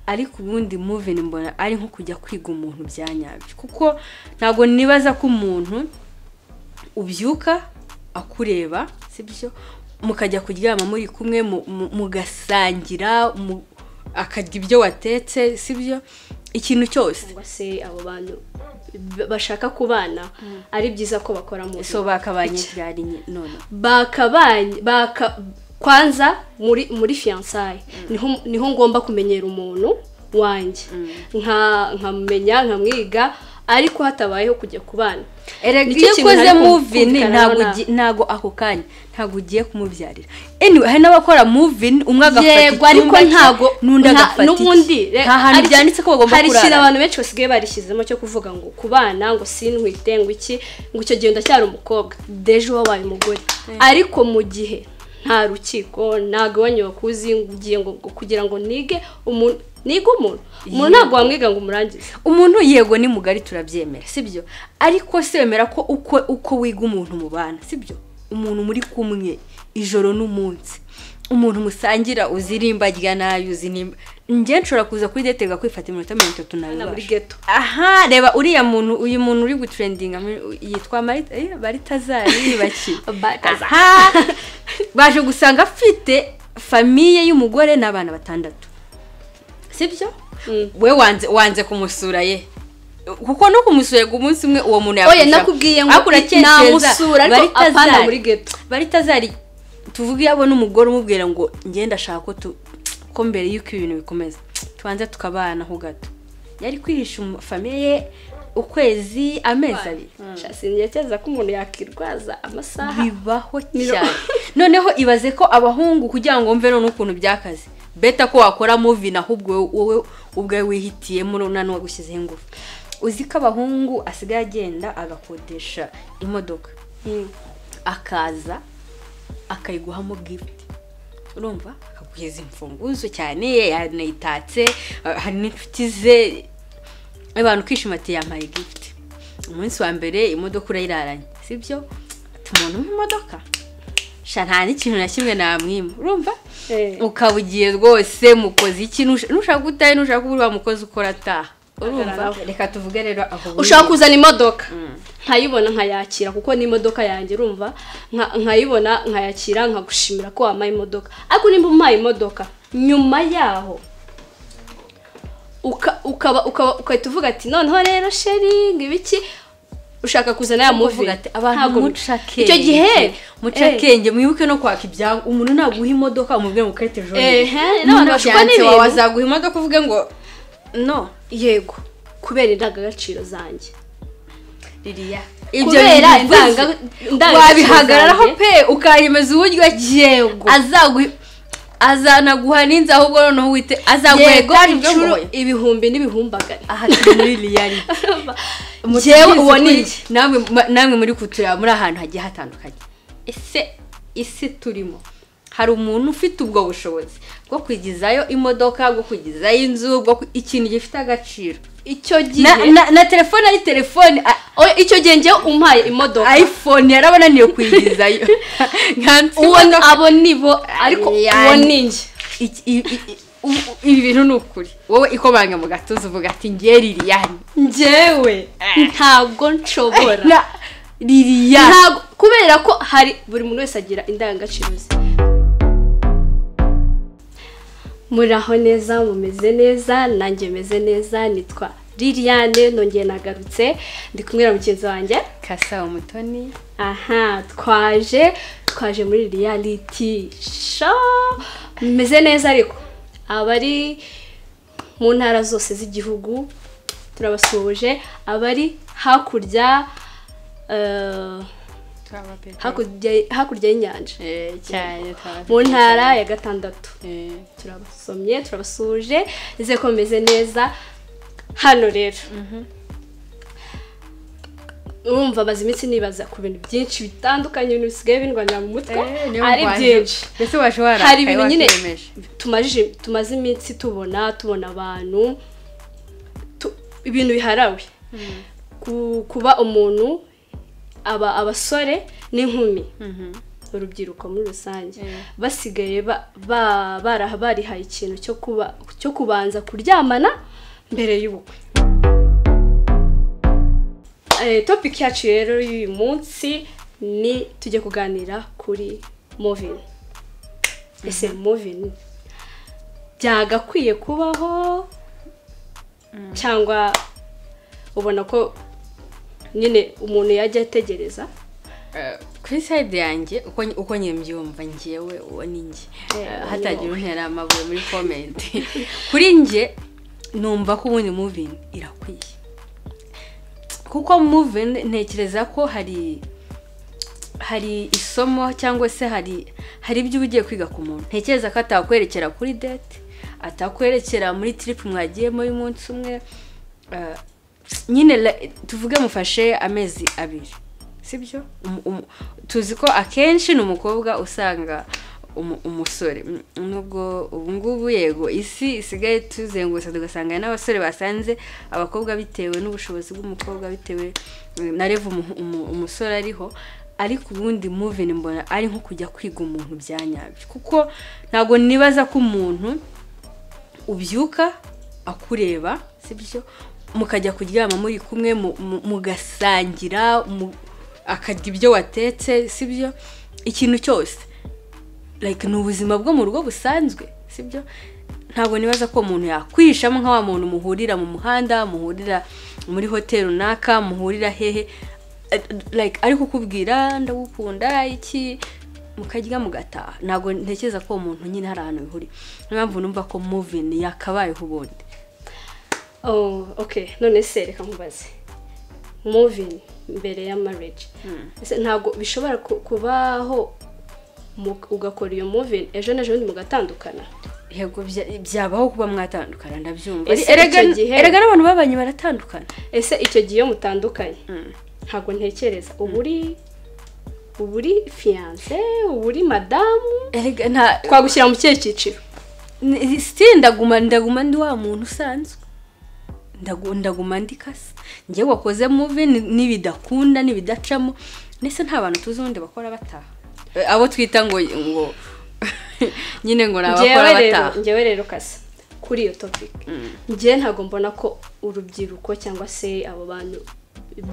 ariko ubundi muveni mbona ari nko kujya kwiga umuntu bya nyabyo kuko ntabwo nibaza ko umuntu ubyuka akureba sibyo mukajya kuryama muri kumwe mugasangira akarya ibyo watetse sibyo ikintu cyose cyangwa se abo bantu bashaka kubana ari byiza ko bakora mu so bakabanye byari none bakabanye baka kwanza muri muri fiyansaye niho niho ngomba kumenyera umuntu wanjye nka nkamumenya nkamwiga ariko hatabayeho kujya ku bana erega Nicyo iyo kintu ukoze nari muvini kumvikana ntabwo nonaha. ugi- ntabwo ako kanya ntabwo ugiye kumubyarira anyway hari n'abakora muvini umwe agafata yego ariko icyumba cye, ntago n'undi nta- agafata n'ubundi iki. re- nta hantu hari- byanditse ko bagomba hari ikintu kurara abantu benshi basigaye barishyizemo cyo kuvuga ngo ku bana ngo sintwite ngo iki ngo icyo gihe ndacyari umukobwa deje wabaye umugore ariko mu gihe nta rukiko nta gabanya bakuzi ngo ugiye ngo ngo kugira ngo nige umuntu nige umuntu umuntu ntabwo wamwiga ngo umurangize umuntu yego ni mugari turabyemera sibyo ariko se wemera ko uko uko wiga umuntu mubana sibyo umuntu muri kumwe ijoro n'umunsi umuntu musangira uzirimba rya nayo uzinimba njye nshobora kuza kuri detega kwifata iminota mirongo itatu na buri nawe geto aha reba uriya muntu uyu muntu uri gutrendinga mu- yitwa Marita- eh, baritazari yibakiwe Balthazar. aha baje gusanga afite famiye y'umugore n'abana batandatu sibyo Mm. we wanze wanze kumusura ye kuko no kumusura ngo umunsi umwe uwo muntu oya yakurusha- nakubwiye ngo ariko uratekereza, namusura ariko Baritazari- apana muri geto baritazari tuvuge yabona umugore umubwira ngo ngenda ashaka ko tu ko mbere y'uko ibintu bikomeza tubanza tukabana ho gato yari kwihisha umu- famiye ye ukwezi amezi abiri sinigeze ko umuntu yakirwaza amasaha bibaho Miro- cyane noneho ibaze ko abahungu kugira ngo wumve none ukuntu byakaze beta ko wakora muvi ahubwo wowe- wowe ubwawe wihitiyemo none wagushyizeho ingufu uzi ko abahungu asigaye agenda agakodesha imodoka Mm. akaza akayiguhamo gifuti urumva akakugeza imfunguzo cyane yanayitatse eh, hari n'inshuti ze abantu kwishima ati yampaye gifuti umunsi wa mbere imodoka urayiraranye sibyo ati umuntu w'imodoka sha nta n'ikintu na kimwe namwima urumva Eh. ukaba ugiye rwose mukoze iki Nusha- nushaka gutaha nushaka kubura wa mukozi ukora ataha urumva Hagarara aho. reka tuvuge rero aho buri- ushaka kuzana imodoka nkayibona nkayakira kuko ni imodoka yanjye urumva nka- nkayibona nkayakira nkagushimira ko wampaye imodoka ariko nimba umpaye imodoka nyuma yaho uka- ukaba ukaba ugahita uvuga ati noneho rero sheri ngo ibiki ushaka kuzana ya muvi uvuga ati abantu muca akenge icyo gihe muca eh, akenge mwibuke no kwaka ibyangu umuntu naguha imodoka umubwire ngo ukarite ejo Eh, bundi. he, Niba n'abantu bashukwa byanditse n'ibintu. wawe azaguha imodoka uvuge ngo no yego kubera indangagaciro zanjye ririya Kubera indanga- indangagaciro wabihagararaho zanjye. pe ukayemeza uburyo yego azaguha azanaguha n'inzu ahubwo noneho wite azaguha yego etaje ubwo inshuro ngoye. ibihumbi n'ibihumbagane aha turi muri riyari Njyewe uwo ni iki? namwe namwe muri kutureba muri ahantu hagiye hatandukanye ese isi turimo hari umuntu ufite ubwo bushobozi bwo kwigizayo imodoka bwo kwigizayo inzu bwo ku- ikintu gifite agaciro icyo gihe na, na, na telefone ari telefone a- Oya, icyo gihe njyewe umpaye imodoka iphone yarabananiye kuyigizayo uwo ni- abo nibo ariko Yani. uwo ni njye Iki- i- i- i- u- ibi bintu ni ukuri wowe ikomanga mu gatuza uvuga ati ngiye liliyani njyewe ntabwo nshobora Na- liliyani ntabwo kubera ko hari buri muntu wese agira indangagaciro ze muri aho neza mumeze neza nanjye meze neza nitwa liliane nongeye nagarutse ndi kumwe na mugenzi wanjye kasa umutoni aha twaje twaje muri reality show meze neza ariko abari mu ntara zose z'igihugu turabasuhuje abari hakurya eh, hakurya hakurya y'inyanja cyane mu ntara ya gatandatu turabasomye turabasuhuje nizeye ko bimeze neza hano rero urumva maze iminsi nibaza ku bintu byinshi bitandukanye ibintu bisigaye bindwanira mu mutwe ari byinshi mbese waje warakaye hari ibintu nyine wakiyemeje. tumajije tumaze iminsi tubona tubona abantu tu- ibintu biharawe Ku- kuba umuntu aba abasore n'inkumi urubyiruko muri rusange basigaye ba- ba- bara- barihaye ikintu cyo kuba cyo kubanza kuryamana mbere y'ubukwe Eh, topic yacu rero y'uyu munsi ni tujye kuganira kuri movin ese movin byagakwiye kubaho cyangwa ubona ko nyine umuntu yajya ategereza kuri sayidi yanjye uko uko njye mbyumva njyewe uwo ni njye Eh, Eh, hatagira untera amabuye muri komenti kuri njye numva ko ubundi muvingi irakwiye kuko muvingi ntekereza ko hari hari isomo cyangwa se hari hari ibyo uba ugiye kwiga ku muntu ntekereza ko atakwerekera kuri dete atakwerekera muri tiripu mwagiyemo y'umunsi umwe eh, nyine la- tuvuge mufashe amezi abiri sibyo Umu- umu- tuzi ko akenshi ni umukobwa usanga umu- umusore Mm, nubwo ubu ngubu yego isi isigaye tuzengurutse tugasanga hari n'abasore basanze abakobwa bitewe n'ubushobozi bw'umukobwa bitewe mm, na revu umu- umu- umusore ariho ariko ubundi muvini mbona ari nko kujya kwiga umuntu bya nyabyo kuko ntabwo nibaza ko umuntu ubyuka akureba sibyo mukajya kuryama muri kumwe mu- mu- mugasangira mu- akarya ibyo watetse sibyo ikintu cyose like ni ubuzima bwo mu rugo busanzwe sibyo ntabwo nibaza ko umuntu yakwishamo nka wa muntu muhurira mu muhanda muhurira muri hoteli runaka muhurira hehe eh, like ari kukubwira ndagukunda iki mukarya mugataha ntabwo ntekereza ko uwo muntu nyine hari ahantu bihuriye niyo mpamvu numva ko muvini yakabayeho ubundi oh ok none se reka nkubaze movin mbere ya marriage Ese ntabwo bishobora ku- kubaho mu- ugakora iyo movin ejo n'ejobundi mugatandukana yego bya- byabaho kuba mwatandukana ndabyumva Ese erega icyo gihe- erega n'abantu babanye baratandukana ese icyo gihe iyo mutandukanye ntabwo ntekereza uba uri uba uri fiyanse uba uri madamu erega nta twagushyira mu kihe cyiciro ni- still ndaguma ndaguma ndi wa muntu usanzwe Ndagu- ndaguma ndi kasa njyewe wakoze muvi n'ibidakunda n'ibidacamo ndetse nta bantu tuzi ubundi bakora bataha Eh, abo twita ngo ngo nyine ngo ni abakora ngewe rero bataha ngewe rero kasa kuri iyo topic ngewe ntabwo mbona ko urubyiruko cyangwa se abo bantu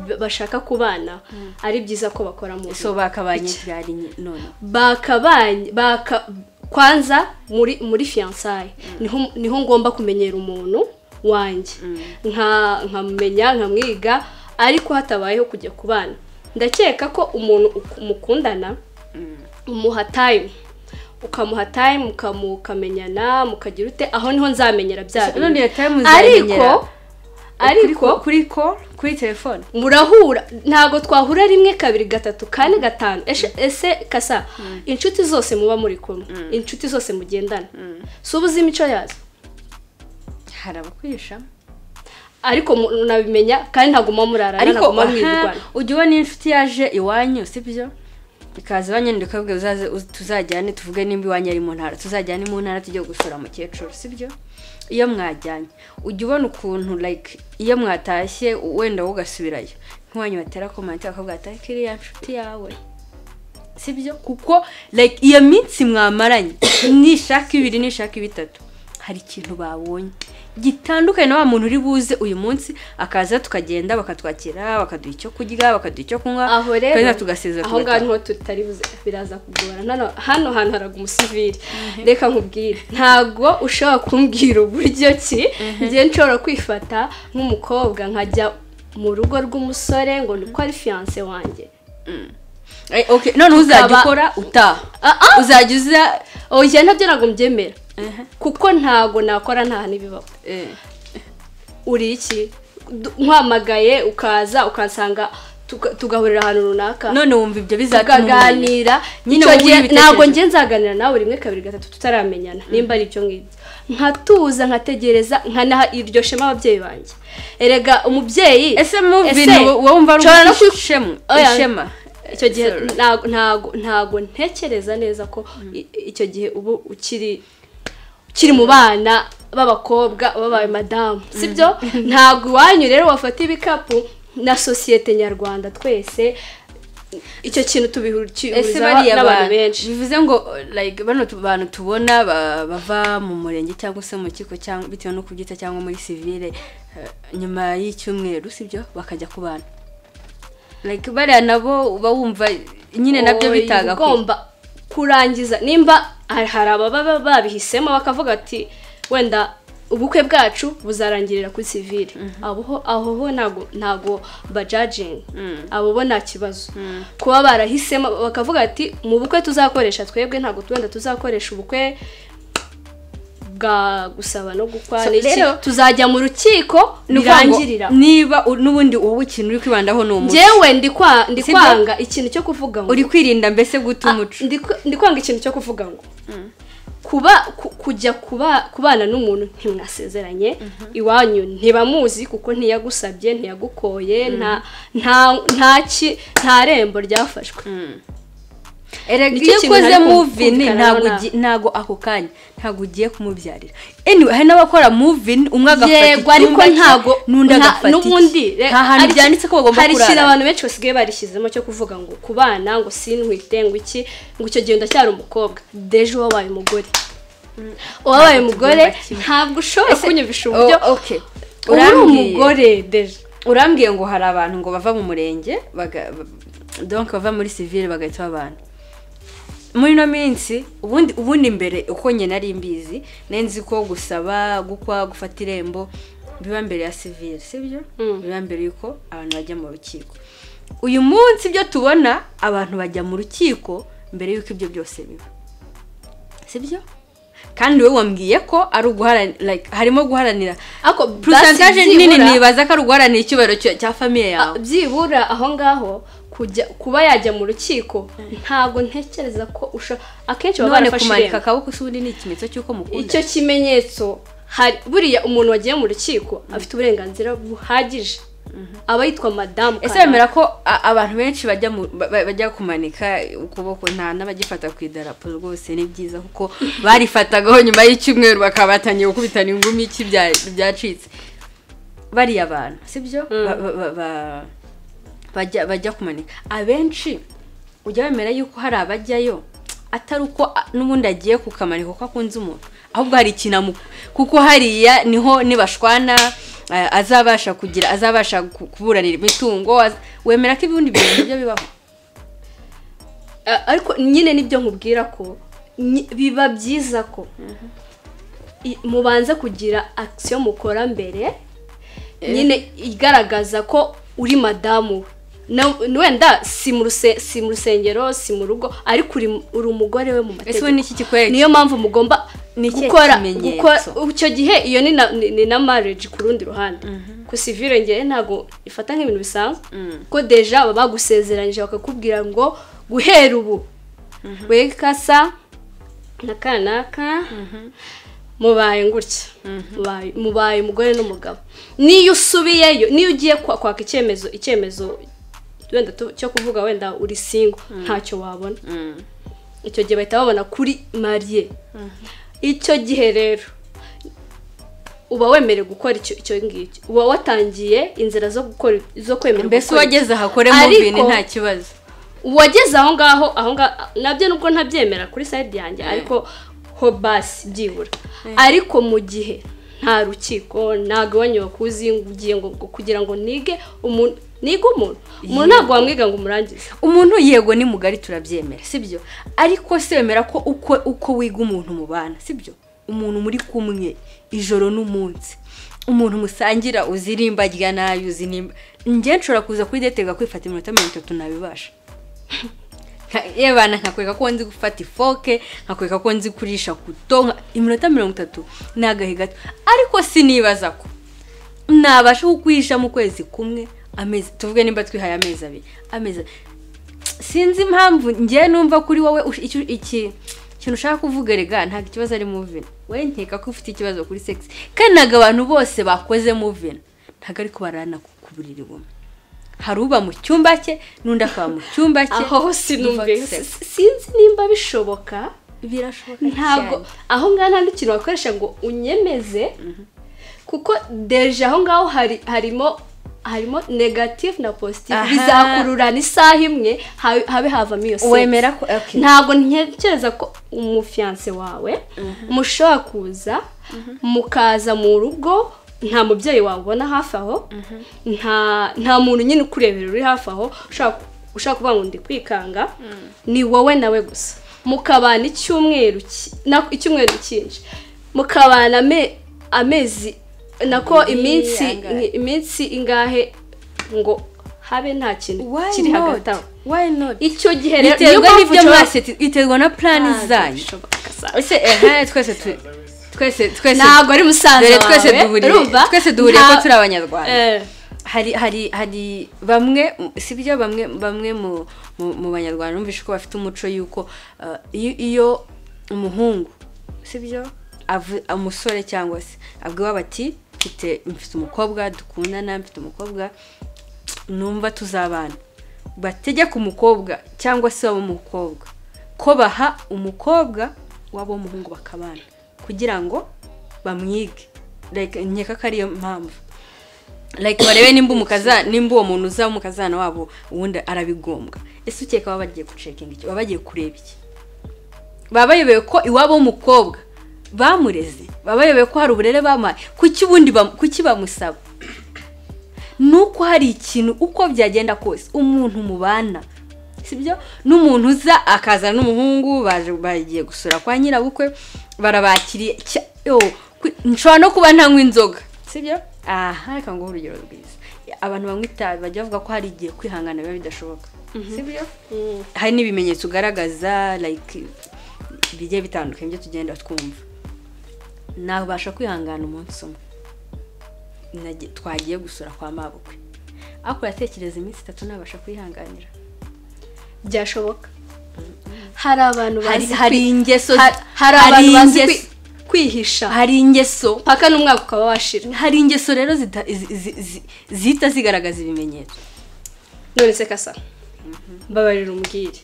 b- bashaka kubana ari byiza ko bakora mu so bakabanye byari nyi- none bakabanye baka kwanza muri muri fiyansaye niho niho ngomba kumenyera umuntu wanjye nka nkamumenya nkamwiga ariko hatabayeho kujya ku bana ndakeka ko umuntu uk- mukundana umuha time ukamuha time ukamu- ukamenyana mukagira ute aho niho nzamenyera bya bintu. none iyo time uzamenyera ariko ariko kuri ko kuri telefone murahura ntabwo twahura rimwe kabiri gatatu kane gatanu Eshe- ese kasa inshuti zose muba muri kumwe inshuti zose mugendana si ubuze imico yazo hari abakwishamo ariko mu- nabimenya kandi ntabwo muba murarana ariko ntabwo muba aha, mwirwana ujya ubona inshuti yaje iwanyu sibyo ikaza iwanyu ndende ukabwira uzaze uz- tuzajyane tuvuge nimba iwanyu ari mu ntara tuzajyane mu ntara tujye gusura mukecuru sibyo iyo mwajyanye ujya ubona ukuntu like iyo mwatashye u- wenda wowe ugasubirayo nk'iwanyu batera komenti bakabwira ati ariko iriya nshuti yawe sibyo kuko like iyo minsi mwamaranye nishaka ibiri nishaka ibitatu hari ikintu babonye gitandukanye na wa muntu uri buze uyu munsi akaza tukagenda bakatwakira bakaduha icyo kurya bakaduha icyo kunywa aho rero tukagenda tugasezera aho ngaho niho tutari buze biraza kugora Nano- hano hantu haraga umusivili reka nkubwire ntabwo ushobora kumbwira uburyo ki ngiye nshobora kwifata nk'umukobwa nkajya mu rugo rw'umusore ngo ni uko ari fiyanse wanjye Eh, okay, none uzajya Tukaba- ukora utaha Ah, ah! uzajya uza oya njye nabyo ntabwo mbyemera Ehe. kuko ntabwo nakora nta n'ibibaho Eh, uri iki Du- nkwamagaye ukaza ukansanga tuga- tugahurira ahantu runaka none wumva ibyo bizatuma tukaganira Nyine Icyo wowe gihe ibitekerezo. ntabwo njye nzaganira nawe rimwe kabiri gatatu tutaramenyana nimba ari ibyo ngibyo nkatuza nkategereza nkanaha iryo shema ababyeyi banjye erega umubyeyi ese muvi Ese, wowe wumva ari nshobora no kwi- ishema Oya. ishema icyo gihe Sorry. ntago ntago ntago ntekereza neza ko i- icyo gihe ubu ukiri ukiri mu bana b'abakobwa babaye madamu sibyo ntago iwanyu rero wafata ibikapu na sosiyete nyarwanda twese icyo kintu tubihuriza ese bariya n'abantu bantu benshi bivuze ngo like bano tu- bantu tubona ba- bava mu murenge cyangwa se mu kigo cyangwa bitewe no kubyita cyangwa muri sivile eh, nyuma y'icyumweru sibyo bakajya ku bantu like bariya nabo uba wumva nyine nabyo Oya, uba bitagakwiye ugomba kurangiza nimba hari hari ababa babihisemo bakavuga ati wenda ubukwe bwacu buzarangirira kuri sivile abo ho- aho ho ntago ntago bajajinga abo bo nta kibazo kuba barahisemo bakavuga ati mu bukwe tuzakoresha twebwe ntago wenda tuzakoresha ubukwe bwa gusaba no gukwa So, n'iki rero- tuzajya mu rukiko Ni ukuvuga ngo birangirira niba u- n'ubundi wowe ikintu uri kwibandaho ni umuco njyewe ndi kwa- ndi Sibyo? kwanga ikintu cyo kuvuga ngo uri kwirinda mbese guta umuco Ah, ndikwa- ndikwanga ikintu cyo kuvuga ngo kuba ku- kujya kuba kubana n'umuntu ntimwasezeranye iwanyu ntibamuzi kuko ntiyagusabye ntiyagukoye nta nta nta ki- nta rembo ryafashwe erega Nicyo iyo kintu ukoze nari kum- muvini kumvikana ntabwo nawe ugi- ntabwo ako kanya ntabwo ugiye kumubyarira anyway hari n'abakora muvini umwe agafata yego ariko icyumba cye, ntabwo n'undi nta- agafata n'ubundi iki. re- nta hantu hari- byanditse ko bagomba hari ikintu kurara abantu benshi basigaye barishyizemo cyo kuvuga ngo ku bana ngo sintwite ngo iki ngo icyo gihe ndacyari umukobwa deje wabaye umugore uwabaye Ntabwo umugore tugomba kimwe. ntabwo ushobora Ese- kunyumvisha uburyo Oh, okay. uba uri urambwiye umugore deje urambwiye ngo hari abantu ngo bava mu murenge baga- ba- donc bava muri sivile bagahita babana muri ino minsi ubundi ubundi mbere uko njye nari mbizi nari nzi ko gusaba gukwa gufata irembo biba mbere ya sivile sibyo Mm. biba mbere yuko abantu bajya mu rukiko uyu munsi ibyo tubona abantu bajya mu rukiko mbere yuko ibyo byose biba sibyo kandi wowe wambwiye ko ari uguharanira like harimo guharanira ariko purusantaje byibura- nini nibaza ko ari uguharanira icyubahiro cya- cya famiye Ah, yawe byibura aho ngaho kujya kuba yajya mu rukiko ntabwo ntekereza ko usha akenshi baba none barafashe kumanika irembo akaboko si ubundi ni ikimenyetso cy'uko mukunda icyo kimenyetso hari buriya umuntu wagiye mu rukiko afite uburenganzira buhagije aba yitwa madamu ese Kanaka. wemera ko a- abantu benshi bajya mu- ba- ba- bajya kumanika ukuboko nta n'abagifata ku idarapo rwose ni byiza kuko barifatagaho nyuma y'icyumweru bakaba batangiye gukubitana ingumi iki bya- byacitse bariya abantu sibyo Ba- ba- ba- ba- bajya bajya kumanika abenshi ujya wemera yuko hari abajyayo atari uko a- n'ubundi agiye kukamaniko kuko akunze umuntu ahubwo hari ikintu amu- kuko hariya niho nibashwana eh, azabasha kugira azabasha ku- kuburanira imitungo az- wemera ko ibibundi bintu nibyo bibaho Ah, ariko nyine nibyo nkubwira ko nyi- biba byiza ko i- mubanza kugira akisiyo mukora mbere nyine igaragaza ko uri madamu we Na- wenda si mu ruse- si mu rusengero si mu rugo ariko uri uri umugore we mu ese ubu mategeko ni iki kikwereka niyo mpamvu mugomba Ni ikihe gukora kimenyetso? gukora icyo gihe iyo ni na, ni, ni na marriage ku rundi ruhande ku civile ngewe ntabwo ifata nk'ibintu bisanzwe ko deja baba bagusezeranyije bakakubwira ngo guhera ubu we kasa na kanaka mubaye gutya Mubaye- mubaye umugore n'umugabo niyo usubiyeyo niyo ugiye kwa- kwaka icyemezo icyemezo wenda tu- cyo kuvuga wenda uri single ntacyo wabona Mm. icyo gihe bahita babona kuri mariye icyo gihe rero uba wemerewe gukora icyo icyo ngicyo uba watangiye inzira zo gukora zo kwemera mbese gukora uwageze ahakore mu Ariko- bintu nta kibazo uwageze aho ngaho aho ngaho nabyo nubwo ntabyemera kuri sayidi yanjye ariko ho basi byibura ariko mu gihe nta rukiko nta gabanya wakuzi ugiye ngo ngo- kugira ngo nige umuntu nige umuntu umuntu ntabwo wamwiga ngo umurangize umuntu yego ni mugari turabyemera sibyo ariko se wemera ko uko uko wiga umuntu mubana sibyo umuntu muri kumwe ijoro n'umunsi umuntu musangira uzirimba rya nabi uzinimba njye nshobora kuza kuri detega kwifata iminota mirongo itatu nabibasha Nka- yebana nkakwereka ko nzi gufata ifoke nkakwereka ko nzi kurisha kuto nka- iminota mirongo itatu ni agahe gato ariko sinibaza ko nabasha kukwihisha mu kwezi kumwe amezi tuvuge nimba twihaye amezi abiri amezi abiri. sinzi impamvu njye numva kuri wowe ush- icyo- iki ikintu ushaka kuvuga rega ntabwo ikibazo ari muvino we nkeka ko ufite ikibazo kuri segisi kandi ntabwo abantu bose bakoze muvino ntabwo ariko barana ku ku buriri bumwe hari uba mu cyumba cye n'undi akaba mu cyumba cye aho ho sinumve Biva- si- sinzi nimba bishoboka birashoboka ntabwo cyane. aho ngaho nta n'ikintu wakoresha ngo unyemeze kuko deje aho ngaho hari harimo harimo negative na positive Aha. bizakururana isaha imwe habe habe havamo iyo sex. wemera ko okay. ntabwo ntekereza ko umufiyanse wawe mushobora kuza mukaza mu rugo nta mubyeyi wabona hafi aho nta nta muntu nyine ukurebera uri hafi aho ushaka- ushaka kuvuga ngo ndi kwikanga ni wowe nawe gusa mukabana icyumweru ki- na- icyumweru cyinshi mukabana ame- amezi nako Abiri, iminsi angahe? iminsi ingahe ngo habe nta kintu Why kiri not? hagati aho Why not? icyo gihe rero niyo biterwa mpamvu n'ibyo ushobora- mwese biterwa na plani zanyu ese ehe twese tu- twese twese ntabwo ari musaza dore wawe twese duhuriye urumva? twese duhuriye ko Nta- turi abanyarwanda Eh, hari hari hari bamwe si byo bamwe bamwe mu mu mu banyarwanda numvise ko bafite umuco y'uko uh, iyo iyo umuhungu si byo avu- umusore cyangwa se abwiwe bati mfite mfite umukobwa dukundana mfite umukobwa numva tuzabana bategeka umukobwa cyangwa se waba umukobwa ko baha umukobwa waba umuhungu bakabana kugira ngo bamwige like nkeka ko ariyo mpamvu like barebe nimba umukaza nimba uwo muntu uzaba umukazana wabo ubundi arabigombwa ese ukeka baba bagiye gucekinga iki baba bagiye kureba iki baba bayobewe ko iwabo w'umukobwa bamureze baba bayobewe ko hari uburere bamuhaye kuki ubundi bam- kuki bamusaba ni uko hari ikintu uko byagenda kose umuntu mubana sibyo n'umuntu uza akaza n'umuhungu baje bagiye gusura kwa nyirabukwe barabakiriye cya- yo, ku- nshobora no kuba ntanywa inzoga sibyo aha reka nguhe urugero rwiza abantu banywa itabi bajya bavuga ko hari igihe kwihangana biba bidashoboka sibyo mm, hari n'ibimenyetso ugaragaza like bigiye bitandukanye byo tugenda twumva nabasha kwihangana umunsi umwe Nage- twagiye gusura kwa mabukwe ariko uratekereza iminsi itatu nabasha kwihanganira byashoboka hari abantu hari bazi hari kwi- ingeso har- hari abantu bazi kwi- ingeso- kwihisha hari ingeso mpaka n'umwaka ukaba washira hari ingeso rero zita- zi- zi- zi- zihita zigaragaza ibimenyetso none se kasa mbabarira umbwire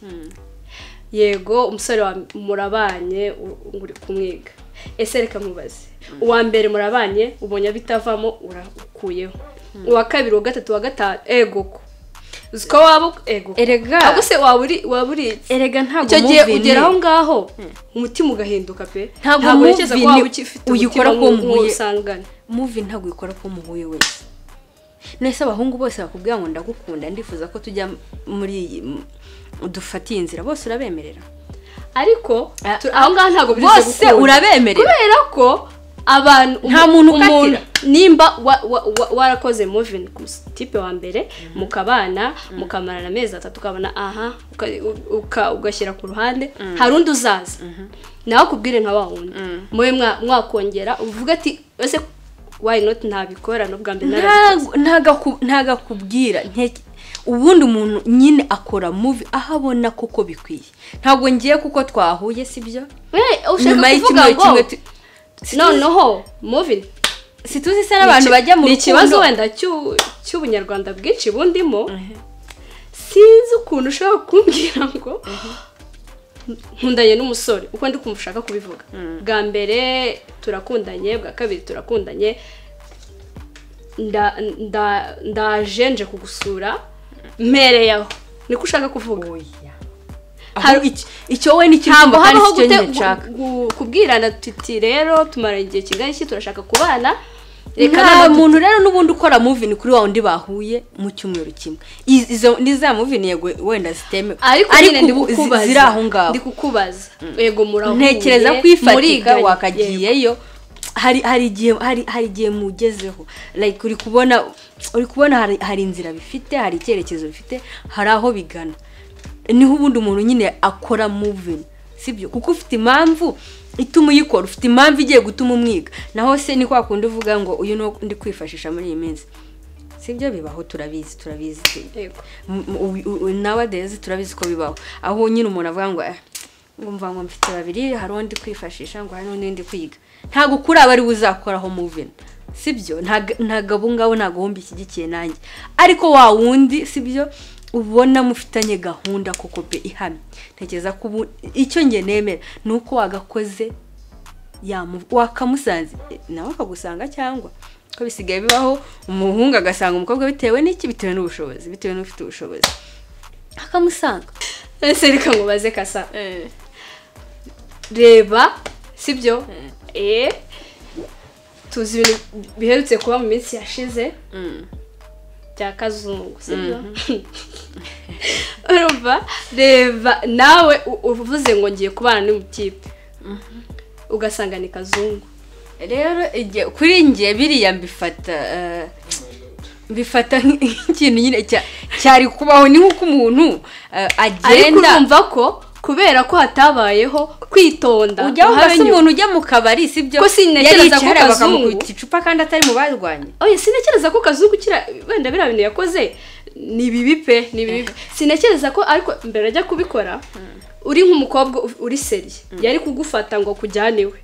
yego umusore wa murabanye u- ngo uri kumwiga ese reka mubaze uwa mbere murabanye ubonye abitavamo urakuyeho uwa kabiri uwa gatatu uwa gatanu ego ko uzi ko waba u- ego ko. erega ahubwo se waba uri waba uritse erega ntabwo icyo gihe movie ni- ugera aho ngaho umutima ugahinduka pe Ntabwo ntekereza ko movie waba ni- ugifite uyikora umutima ku nk'u- mpuye. nk'usangana muvi ntabwo ikora ko muhuye wese nese abahungu bose bakubwira ngo ndagukunda ndifuza ko tujya muri iyi m- dufatiye inzira bose urabemerera ariko Ah, tu- aho ngaho ntabwo bize bose gukunda. urabemerera kubera ko abantu Nta umu- muntu ukatira. umuntu nimba wa- wa- wa- warakoze moving ku tipe wa mbere mukabana mukamarana amezi atatu ukabona aha uka- uka- ugashyira ku ruhande hari undi uzaza nawe akubwire nka wa wundi mube mwa- mwakongera uvuga ati ese why not ntabikora n'ubwa mbere narabikoze." Ntago- ntago- ntago akubwira nke- ubundi umuntu nyine akora muvi aho abona koko bikwiye ntabwo ngiye kuko twahuye sibyo Eh, nyuma ushaka kuvuga y'icyumweru kimwe ngo noneho moving situzi se n'abantu bajya mu ni ikibazo rukundo wenda cy'u- cy'ubunyarwanda bwinshi bundimo sinzi ukuntu ushobora kumbwira ngo nkundanye n'umusore uko ndi kumva ushaka kubivuga bwa mbere turakundanye bwa kabiri turakundanye nda- nda- ndaje nje kugusura mpereyeho niko ushaka kuvuga Oya. Aho iki- icyo wowe n'ikirundo ntabwo kandi habaho si cyo gute nyine nshaka gu- gu- kubwirana tuti rero tumara igihe kingana iki turashaka kubana reka nta noneho muntu rero n'ubundi ukora muvini kuri wa wundi bahuye mu cyumweru kimwe Iz- izo ni za muvini yego wenda zitemewe ariko nyine ndi ubu zi- kukubaza ziri aho ngaho ndi kukubaza yego murahuye ntekereza ko ifatika muriganye. wakagiyeyo hari hari igihe hari hari igihe mugezeho like uri kubona uri kubona hari, hari inzira bifite hari icyerekezo bifite hari aho bigana niho ubundi umuntu nyine akora muvini sibyo kuko ufite impamvu ituma uyikora ufite impamvu igiye gutuma umwiga naho se ni kwa kundi uvuga ngo uyu ni uwo ndi kwifashisha muri iyi minsi sibyo bibaho turabizi turabizi tu- Yego. M- m- ubu- ubu- nowadays turabizi ko bibaho aho nyine umuntu avuga ngo "Eh, ngumva ngo mfite babiri hari undi kwifashisha ngo hari n'undi ndi kwiga ntabwo kuri aba ari we uzakoraho muvini sibyo ntago ntago abo ngabo ntago wumva ishyigikiye nanjye ariko wa wundi sibyo ubona mufitanye gahunda koko pe ihamye ntekereza ko ubu icyo njye nemera ni uko wagakoze yamu- wakamusanze nawe akagusanga cyangwa ko bisigaye bibaho umuhungu agasanga umukobwa bitewe n'iki bitewe n'ubushobozi bitewe n'ufite ubushobozi akamusanga ese reka nkubaze kasa reba sibyo eee tuzi ibintu biherutse kuba mu minsi yashize Mm. bya kazungu sibyo urumva reba nawe u- uvuze ngo ngiye kubana n'umutipe ugasanga ni kazungu rero igihe- kuri njye biriya mbifata eh, mbifata nk'ikintu nyine cya- cyari kubaho ni nk'uko umuntu eh, ariko agenda urumva ko kubera ko hatabayeho kwitonda ujya uhabe wumva nyuma. umuntu ujya mu kabari si byo Ko sintekereza yari ko yicaye hariya kazungu- bakamukubita icupa kandi atari mu barwanye oye sintekereza ko kazungu kira wenda biriya bintu yakoze ni bibi pe ni bibi sintekereza ko ariko mbere ajya kubikora uri nk'umukobwa u- uri seri yari kugufata ngo akujyane iwe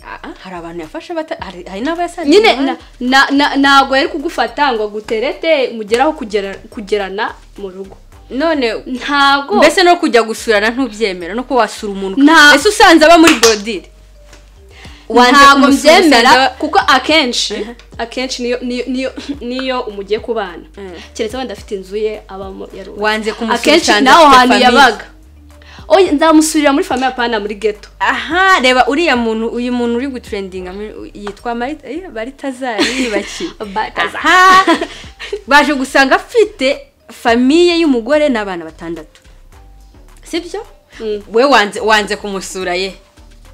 Ah, hari abantu yafashe bata- hari hari n'abayasanze nyine mu na- muhanda. na- na- ntabwo yari kugufata ngo aguterete mugeraho kugera- kugerana mu rugo none ntabwo mbese no kujya gusurana ntubyemera no kuba wasura umuntu Nta- ese usanze aba muri borodire ntabwo mbyemera kuko akenshi akenshi niyo niyo niyo- niyo umugiye kubana Mhm. keretse wenda afite inzu ye abamo yarubatse wanze akenshi kumusubiza naho hantu yabaga oye nzamusurira muri famiye apana muri geto aha reba uriya muntu uyu muntu uri gutrendinga muri- yitwa Marita- eh, baritazari yibakiwe Balthazar. aha baje gusanga afite famiye y'umugore n'abana batandatu sibyo Mm. we wanze wanze kumusura ye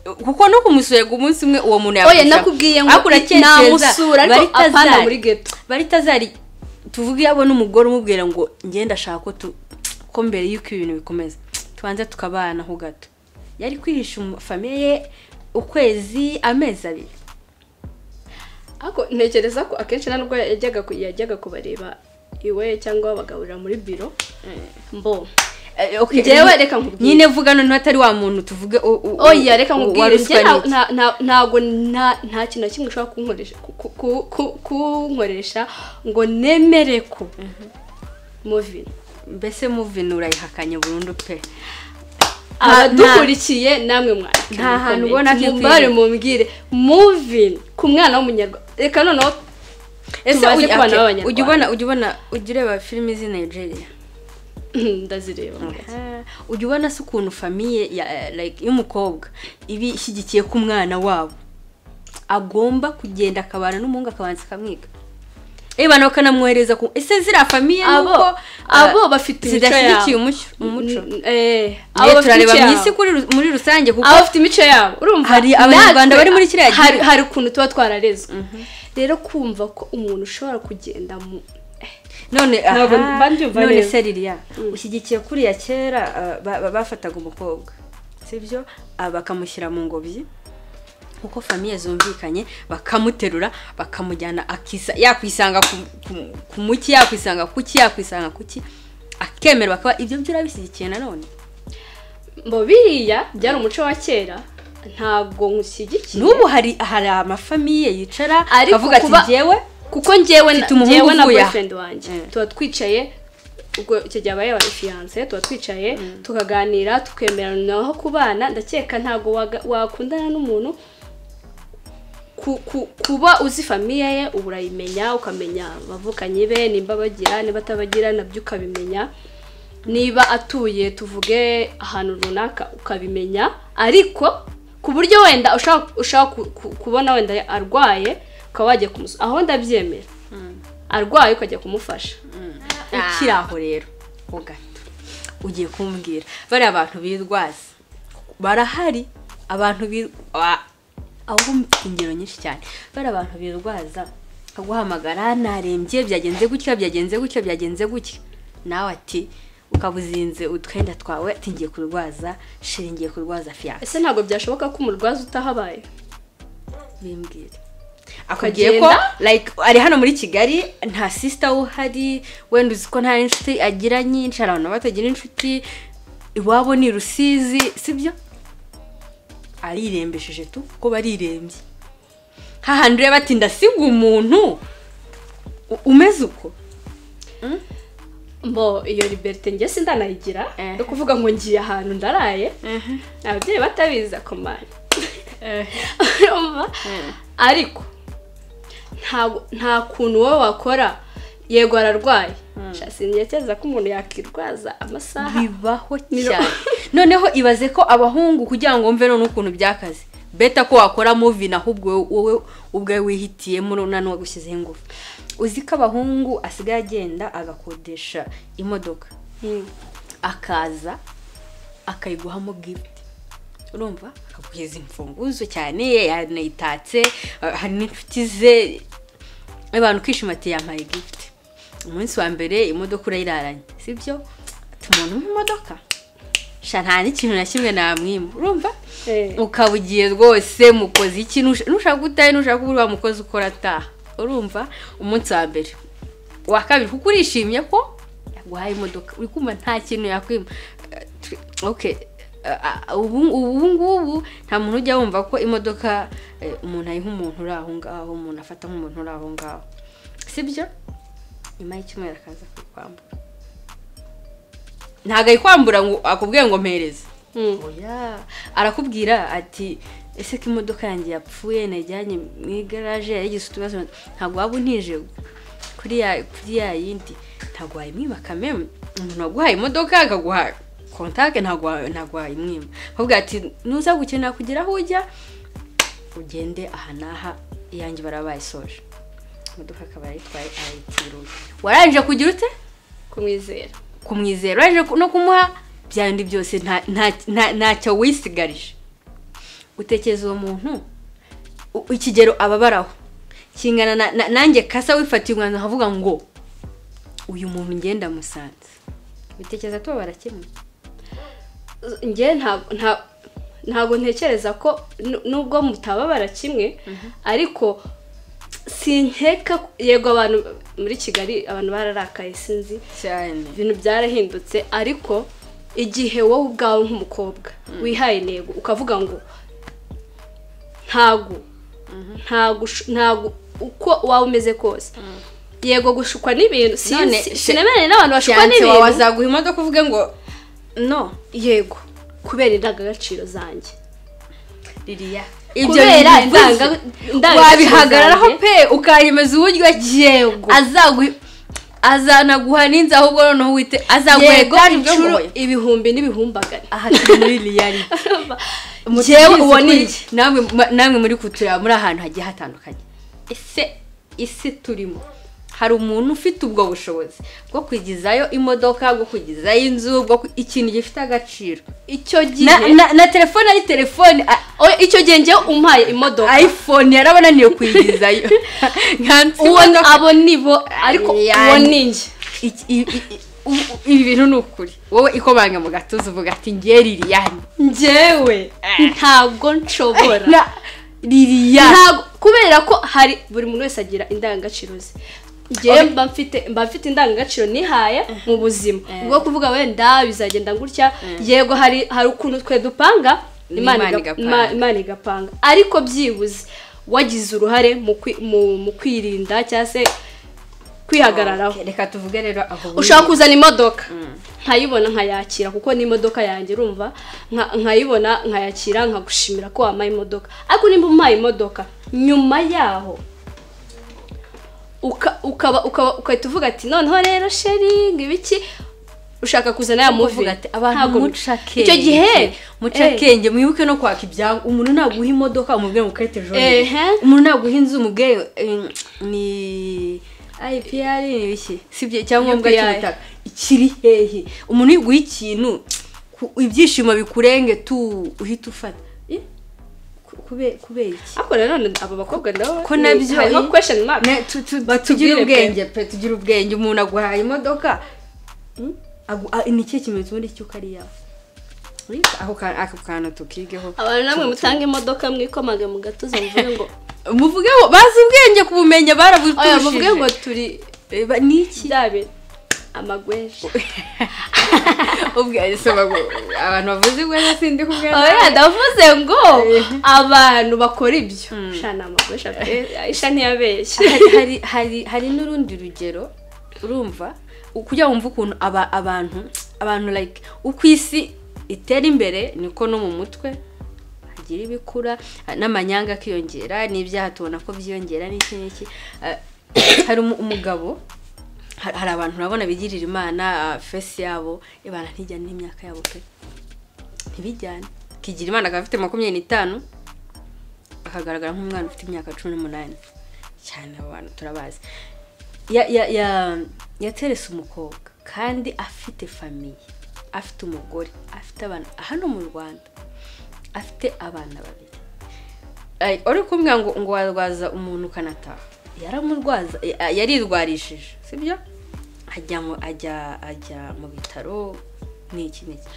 kuko no kumusura ngo umunsi umwe uwo muntu oye yagushaka. nakubwiye ngo Ariko uracyekeza, namusura ariko Baritazari- apana muri geto baritazari tuvuge yabona umugore umubwira ngo ngenda ashaka ko tu ko mbere y'uko ibintu bikomeza tubanza tukabana ho gato yari kwihisha umu- famiye ye ukwezi amezi abiri ariko ntekereza ko akenshi nubwo yajyaga ku- yajyaga kubareba iwe cyangwa bagaburira muri biro mbo Eh, okay, Njyewe ni- reka nkubwire. nyine vuga none atari wa muntu tuvuge u- u- oya reka u- nkubwire waruswa njye nta- n'iki. nta- nta- ntabwo nta nta kintu na kimwe ushobora kunkoresha ku- ku- ku- ku- kunkoresha ngo nemere ko muvino mbese muvini urayihakanye burundu pe Nta- abadukurikiye namwe mwandike nta muri hantu comment. ubona ko mumbare ikwiye. mumbwire muvini ku mwana w'umunyarwanda reka noneho ese Tubaze ujya kubana okay, b'Abanyarwanda. ujya ubona ujya ubona ujya ureba filimi z'i nigeria ndazireba ujya ubona se ukuntu famiye ya eh, like y'umukobwa iba ishyigikiye ko umwana wabo agomba kugenda akabana n'umuhungu akabanza akamwiga ebana bakanamwohereza ku ese ziriya famiye abo nuko abo eh, bafite imico zidashyigikiye yabo umuco umuco N- eh, abo abo bafite turareba imico mu yabo. isi kuri ru- muri rusange kuko abo bafite imico yabo urumva Hari Abanyarwanda natwe bari muri kiriya gihugu. hari hari ukuntu tuba twararezwe rero kumva ko umuntu ushobora kugenda mu none Ntabwo aha, mba mbyumva none neza. se ririya ushyigikiye kuriya kera uh, ba- ba- bafataga umukobwa sibyo Ah, bakamushyira mu ngobyi kuko famiye zumvikanye bakamuterura bakamujyana akisa yakwisanga ku- ku- ku muki yakwisanga kuki yakwisanga kuki akemera bakaba ibyo byo urabishyigikiye nanone mbo biriya byari umuco wa kera ntabwo nkushyigikiye n'ubu hari hari amafamiye yicara Ariko avuga ati kuba- njyewe kuko njyewe na- Mfite umuhungu njyewe na uvuye aha. boyfriend wanjye Mm. tuba twicaye ubwo icyo gihe abaye abaye fiyanse tuba twicaye tukaganira tukemerana naho kubana ndakeka ntabwo waga- wakundana n'umuntu ku- ku- kuba uzi famiye ye uba urayimenya ukamenya abavukanye be nimba bagira niba atabagira nabyo ukabimenya niba atuye tuvuge ahantu runaka ukabimenya ariko ku buryo wenda ushaka ushaka ku- ku- kubona wenda arwaye ukaba wajya kumusura aho ndabyemera arwaye ukajya kumufasha ukiri aho rero ho gato ugiye kumbwira bariya abantu birwaza barahari abantu bir- wa- aho mfite ingero nyinshi cyane bariya abantu birwaza akaguhamagara narembye byagenze gutya byagenze gutya byagenze gutya nawe ati ukaba uzinze utwenda twawe ati ngiye kurwaza shira ngiye kurwaza fiyanse ese ntabwo byashoboka ko umurwaza utahabaye bimbwire akubwiye ko like ari hano muri kigali nta sisita we uhari wenda uzi ko nta n'inshuti agira nyinshi hari abantu batagira inshuti iwabo ni rusizi sibyo arirembesheje tu kuko barirembye hahandi ureba ati ndasiga umuntu u- umeze uko mbo iyo liberite njye sindanayigira Eh. yo kuvuga ngo ngiye ahantu ndaraye ababyeyi batabizi akomana urumva ariko ntago- nta kuntu wowe wakora yego ararwaye sinigeze ko umuntu yakirwaza amasaha bibaho Miro- cyane noneho ibaze ko abahungu kugira ngo wumve none ukuntu byakaze beta ko wakora muvi ahubwo wowe- wowe ubwawe wihitiyemo none wagushyizeho ingufu uzi ko abahungu asigaye agenda agakodesha imodoka Mm. akaza akayiguhamo gifuti urumva akakugeza imfunguzo cyane yanayitatse eh, hari n'inshuti ze abantu kwishima ati yampaye gifuti umunsi wa mbere imodoka urayiraranye sibyo ati umuntu umpa imodoka sha nta n'ikintu na kimwe namwimba urumva Eh. ukaba ugiye rwose mukoze iki nusha- nushaka utahe nushaka ubura wa mukozi ukora ataha urumva umunsi wa mbere uwa kabiri kuko urishimye ko yaguhaye imodoka uri kumva nta kintu yakwima Eh, tr- okay Eh, ah, ubu ubu ngubu nta muntu ujya wumva ko imodoka eh, umuntu ayiha umuntu uri aho ngaho umuntu afata nk'umuntu uri aho ngaho sibyo nyuma y'icyumweru akaza kuyikwambura ntabwo ayikwambura ngo akubwiye ngo mpereze Mm. oya arakubwira ati ese ko imodoka yanjye yapfuye najyanye mu igaraje yagize utubazo ntabwo waba untije kuri ya kuri ya yindi ntabwo wayimwiba kameme umuntu waguhaye imodoka akaguha kontake ntabwo wa- ntabwo wayimwiba akubwira ati nuza gukenera kugira aho ujya ugende aha n'aha iyanjye barabayisoje imodoka akaba yayitwaye arayitiruye warangije kugira ute kumwizera kumwizera uraje ku- no kumuha byandi byose nta- nta- nta- ntacyo wisigarije utekereza uwo muntu u- ikigero ababaraho kingana na- na- nanjye kasa wifatiye umwanzuro avuga ngo uyu muntu ngenda musanze bitekereza tubabara kimwe njye ntabwo nta- ntabwo ntekereza ko nu- nubwo mutababara kimwe ariko sinkeka yego abantu muri kigali abantu bararakaye sinzi cyane ibintu byarahindutse ariko igihe wowe ubwawe nk'umukobwa wihaye intego ukavuga ngo ntago ntago usho- ntago uko waba umeze kose yego gushukwa n'ibintu None, sinzi- she- sinemeranya n'abantu bashukwa cyane n'ibintu wawe azaguha imodoka uvuge ngo no yego kubera indangagaciro zanjye ririya Kubera indanga- indangagaciro wabihagararaho zanjye. pe ukayemeza uburyo yego azaguha azanaguha n'inzu ahubwo noneho wite azaguha yego etaje ubwo inshuro ngubu. ibihumbi n'ibihumbagari aha turi muri reality Njyewe uwo ni iki namwe ma- namwe muri kutureba muri ahantu hagiye hatandukanye ese isi turimo hari umuntu ufite ubwo bushobozi bwo kwigizayo imodoka bwo kwigizayo inzu bwo ku- ikintu gifite agaciro icyo gihe na, na, na telefone ari telefone a- Oya, icyo gihe njyewe umpaye imodoka iphone yarabananiye kuyigizayo uwo abo nibo ariko Yani. uwo ni njye Iki- i- i- i- u- u- ibi bintu ni ukuri wowe ikomanga mu gatuza uvuga ati ngiye liliyani njyewe ntabwo nshobora Na- liliyani ntabwo kubera ko hari buri muntu wese agira indangagaciro ze njyewe mba mfite mba mfite indangagaciro nihaye mu buzima ubwo kuvuga wenda bizagenda gutya yego hari hari ukuntu twe dupanga imana Imana iga- igapanga. Ima- imana igapanga ariko byibuze wagize uruhare mu kwi- mu- mu kwirinda cyangwa se kwihagararaho Okay, reka tuvuge rero aho buri- ushaka kuzana imodoka nkayibona nkayakira kuko ni imodoka yanjye urumva nka- nkayibona nkayakira nkagushimira ko wampaye imodoka ariko nimba umpaye imodoka nyuma yaho uka- ukaba ukaba ugahita uvuga ati noneho rero sheri ngo ibiki ushaka kuzana ya muvi uvuga ati abantu Ntabwo- muca akenge icyo gihe muca eh, akenge mwibuke no kwaka ibyangu umuntu naguha imodoka umubwire ngo ukarete ejo Ehe. heza. umuntu naguha inzu umubwire eh, ni IPR ni ibiki sibyo icyangombwa UPI. cy'ubutaka ikiri hehe umuntu yiguha ikintu ku- ibyishimo bikurenge tu uhita ufata Eh, ku- kube- kubera iki ariko nanone abo bakobwa nabo ko nabyo hariho eh, question mark ne- tu- tu- Batubwire tugire pe. ubwenge pe tugire ubwenge umuntu aguhaye imodoka hmm? Agu- a- ni ikihe kimenyetso muri cyo ko ari iyawe Eh, ako ka- ako kantu tukigeho abantu namwe mutanga imodoka mwikomage mu gatuza muvuge ngo muvugeho bazi ubwenge ku bumenya oya muvuge ngo barabutushije turi Eh, ba- ni iki kirabe amagweja Ubwe- so bagu- abantu bavuze ubwenge sindi kubwira oya ndavuze ngo Eh. abantu bakora ibyo shana amagweja pe aisha ntiyabeshye hari hari hari hari n'urundi rugero urumva kugira ngo wumve ukuntu aba abantu abantu like uko isi itera imbere niko no mu mutwe bigira ibikura ah, n'amanyanga akiyongera n'ibyaha tubona ko byiyongera n'iki n'iki Ah, hari umu- umugabo har- hari abantu urabona bigirira imana ah, fesi yabo ibana ntijyane n'imyaka yabo pe ntibijyane kigira imana akaba afite makumyabiri n'itanu akagaragara nk'umwana ufite imyaka cumi n'umunani cyane abo bantu turabazi ya- ya- ya- yaterese umukobwa kandi afite famiye afite umugore afite abana hano mu rwanda afite abana babiri Ay, uri kumwe ngo ngo warwaza umuntu ukanataha yaramurwaza ya- yarirwarishije sibyo ajya mu ajya ajya mu bitaro n'iki n'iki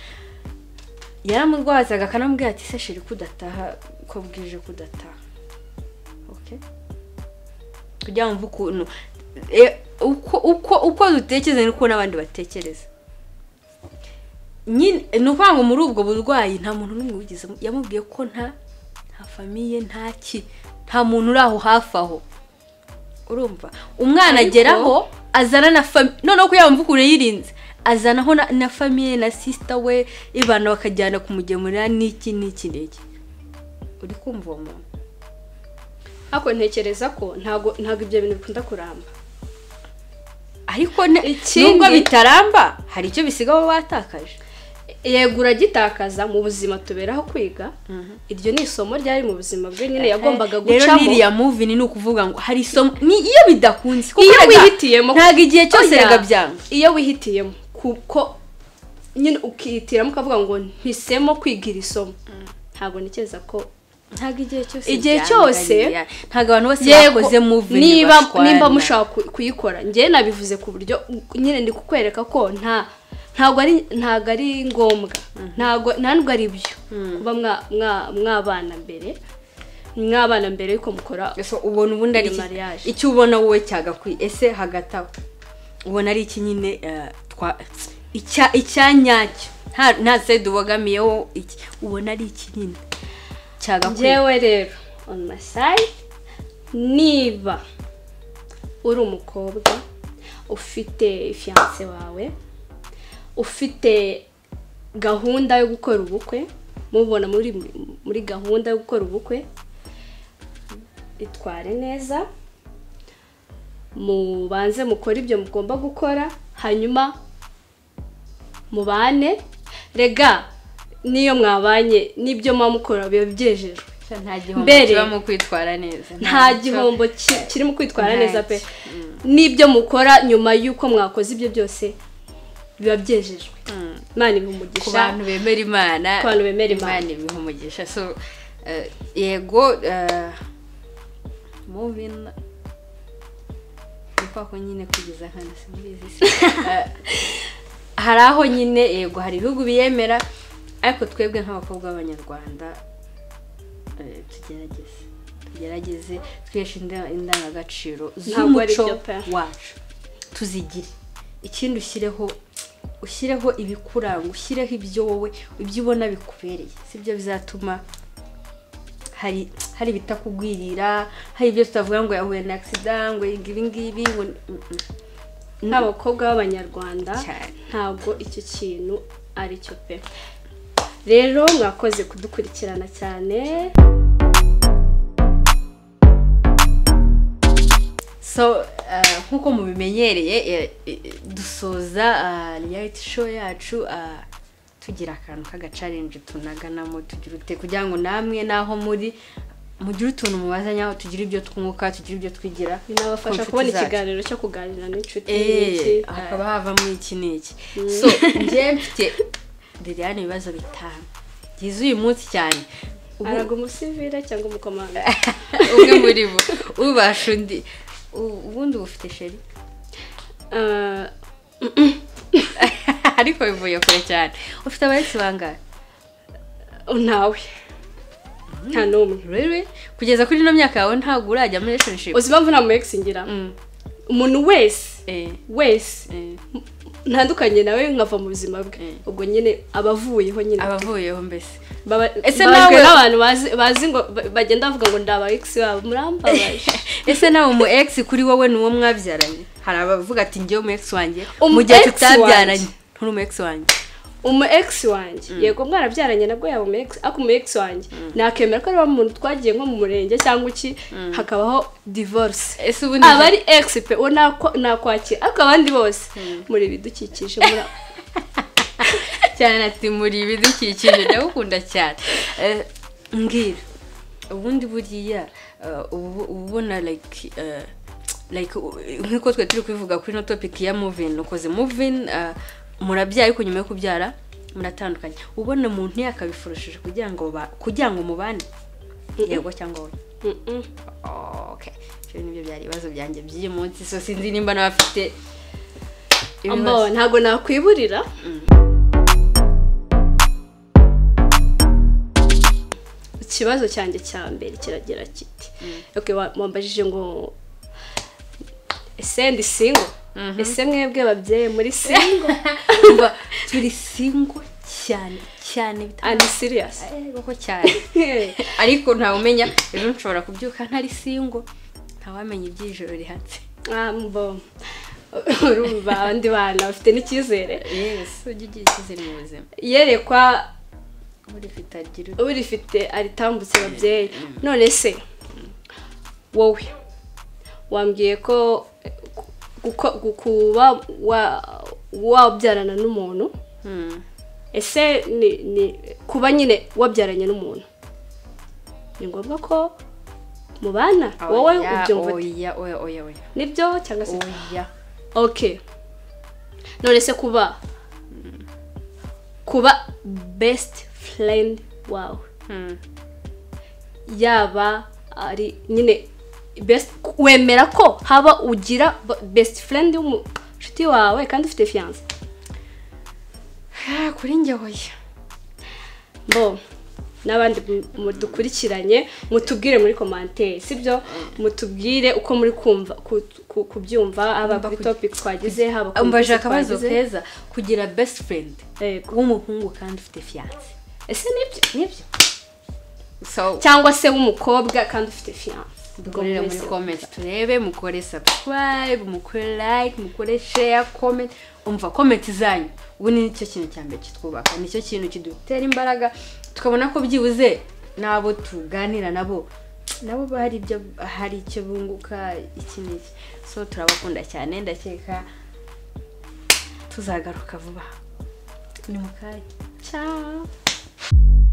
yaramurwazaga akanamubwira ati se shiri kudataha ko bwije kudataha okay kugira ngo mve ukuntu e, uko uko uko dutekereza niko n'abandi batekereza nyine ni ukuvuga ngo muri ubwo burwayi nta muntu n'umwe wigezemo yamubwiye ko nta nta famiye nta ki nta muntu uri aho hafi aho urumva umwana Ariko- ageraho azana na famiye noneho ko yaba mvukure yirinze azanaho na, na famiye na sisita we ibana bakajyana kumugemurira n'iki n'iki n'iki uri kumva uwo muntu ariko ntekereza ko ntabwo ntabwo ibyo bintu bikunda kuramba ariko ne- Ikindi- nubwo bitaramba hari icyo bisiga baba batakaje yego uragitakaza mu buzima tuberaho kwiga iryo ni isomo ryari mu buzima bwe nyine yagombaga rero gucamo n'iriya muvini ni ukuvuga ngo hari isomo ni iyo bidakunze kuko Iyo erega wihitiyemo- ntabwo igihe cyose Oya, rega byanga iyo wihitiyemo kuko nyine ukihitiramo ukavuga ngo ntisemo kwiga iri somo ntabwo ntekereza ko ntabwo igihe cyose Igihe byanga, cyose- ririya. ntabwo abantu bose yego bakoze muvini niba nimba mushaka ku- kuyikora njye nabivuze ku buryo nyine ndi kukwereka ko nta ntabwo ari ntabwo ari ngombwa ntabwo nta nubwo ari byo kuba mwa- mwa- mwabana mbere mwabana mbere yuko mukora ese ubona ubundi ari iki- Mariage. icyo ubona wowe cyagakwiye ese hagati aho ubona ari iki nyine eh, twa icya- icya nyacyo nta nta se dubogamiyeho iki ubona ari iki nyine cyagakwiye njyewe rero on my side niba uri umukobwa ufite fiyanse wawe ufite gahunda yo gukora ubukwe mubona muri muri gahunda yo gukora ubukwe itware neza mubanze mukore ibyo mugomba gukora hanyuma mubane rega n'iyo mwabanye n'ibyo muba mukora biba byejejwe nta gihombo Mbere- kiba mu kwitwara neza nta gihombo ki- kiri mu kwitwara Ntacyo. neza pe n'ibyo mukora nyuma y'uko mwakoze ibyo byose biba byejejwe imana ibiha ku umugisha bantu bemera imana Ku bantu bemera Imana. ibiha umugisha so eh, yego eh, moving ni kwa ko nyine kugeza hano simbizi se. Eh, hari aho nyine yego hari ibihugu biyemera ariko twebwe nk'abakobwa b'abanyarwanda eh, tugerageze tugerageze twiheshe inda- indangagaciro Ntabwo ari z'umuco byo pe. wacu tuzigire ikindi ushyireho ushyireho ibikuranga ushyireho ibyo wowe ibyo ubona bikubereye sibyo bizatuma hari hari ibitakugwirira hari ibyo tutavuga ngo yahuye na agisida ngo ibi ngibi ngo nk'abakobwa b'abanyarwanda Cyane. ntabwo icyo kintu ari cyo pe rero mwakoze kudukurikirana cyane so eh, nk'uko mubimenyereye eh, eh, dusoza eh, reality show yacu eh, tugira akantu k'agacarenje tunaganamo tugira ute kugira ngo namwe naho muri mugire utuntu mubaza nyaho tugire ibyo twunguka tugire ibyo twigira binabafasha ku kubona nshuti zacu. ikiganiro cyo kuganira n'inshuti n'iki. Eh, hakaba havamo iki n'iki so njye mfite liliane ibibazo bitanu byiza uyu munsi cyane Ubu- araga umusivire cyangwa umukomanda umwe muri bo ubasha undi U- ubundi ubufite sheri Ah, ariko bivuye kure cyane ufite abaretse bangahe ntawe nta n'umwe rero kugeza kuri ino myaka yawe ntabwo urajya muri relationship uzi impamvu nta muyekisi ngira Mm, umuntu wese eh, wese eh, ntandukanye nawe nkava mu buzima bwe Mm. ubwo nyine abavuyeho nyine abavuyeho mbese baba- Ese babazwe nawe- n'abantu bazi- bazi ngo ba- bagenda bavuga ngo ndi aba ex wabo murambabaje ese nawe umu ex kuri wowe ni uwo mwabyaranye hari abavuga ati ngewe umu ex wanjye Umu mu gihe ex tutabyaranye wanjye. nturi umu ex wanjye umu egisi wanjye yego mwarabyaranye nabwo yaba umu egisi ariko umu egisi wanjye nakemera ko ari wa muntu twagiye nko mu murenge cyangwa iki hakabaho divorce ese ubu aba ari egisi pe uwo nakwa- nakwakira ariko abandi bose muri ibidukikije muri cyane ati muri ibidukikije ndagukunda cyane Eh, mbwira ubundi buriya eh, ubu- uba ubona like eh, like u- nk'uko twe turi kubivuga kuri ino topic ya muvini ukoze muvini murabyaye ariko nyuma yo kubyara muratandukanye uba ubona umuntu yakabifurushije kugira ngo ba- kugira ngo mubane yego cyangwa wowe Mm-mm. okay ibyo nibyo byari ibibazo byanjye by'uyu munsi so sinzi nimba n'abafite ibibazo ambaho ntabwo nakwiburira ikibazo cyanjye cya mbere kiragira kiti okay wa- wambajije ngo ese ndi singo ese mwebwe babyeyi muri singo Umva, turi singo cyane cyane bitandukanye andi siriyasi koko cyane ariko ntawe umenya ejo nshobora kubyuka ntari singo ntawamenya iby'ijoro rihatse ambo urumva abandi bana bafite n'icyizere yesi ujye ugira icyizere mu buzima iyerekwa buri ufite agira ute urifite aritambutse babyeyi none se wowe wambwiye ko guko- gu- kuba wa- wabyarana n'umuntu Hmm. ese ni ni kuba nyine wabyaranye n'umuntu ni ngombwa ko mubana wowe Oya, ubyumva ute? oya oya oya oya nibyo cyangwa se oya ok none se kuba kuba best friend wawe Hmm. yaba ari nyine best wemera ko haba ugira b- best friend y'umushuti wawe kandi ufite fiyanse Ah, kuri njye oya bo n'abandi mu- mudukurikiranye mutubwire muri komanteri sibyo mutubwire uko muri kumva ku- ku- kubyumva haba Mba kuri ku- topic twagize haba ku umbaje ngeso akabazo twagize. keza kugira best friend Yego. w'umuhungu kandi ufite fiyanse ese nibyo nibyo so cyangwa se w'umukobwa kandi ufite fiyanse dukorere muri comment turebe mukore subscribe mukore like mukore share comment umva comment zanyu ubu ni cyo kintu cya mbere kitwubaka nicyo kintu kidutera imbaraga tukabona ko byibuze n'abo tuganira nabo nabo bahari ibyo hari icyo bunguka iki n'iki so turabakunda cyane ndakeka tuzagaruka vuba ni mu kanya ciao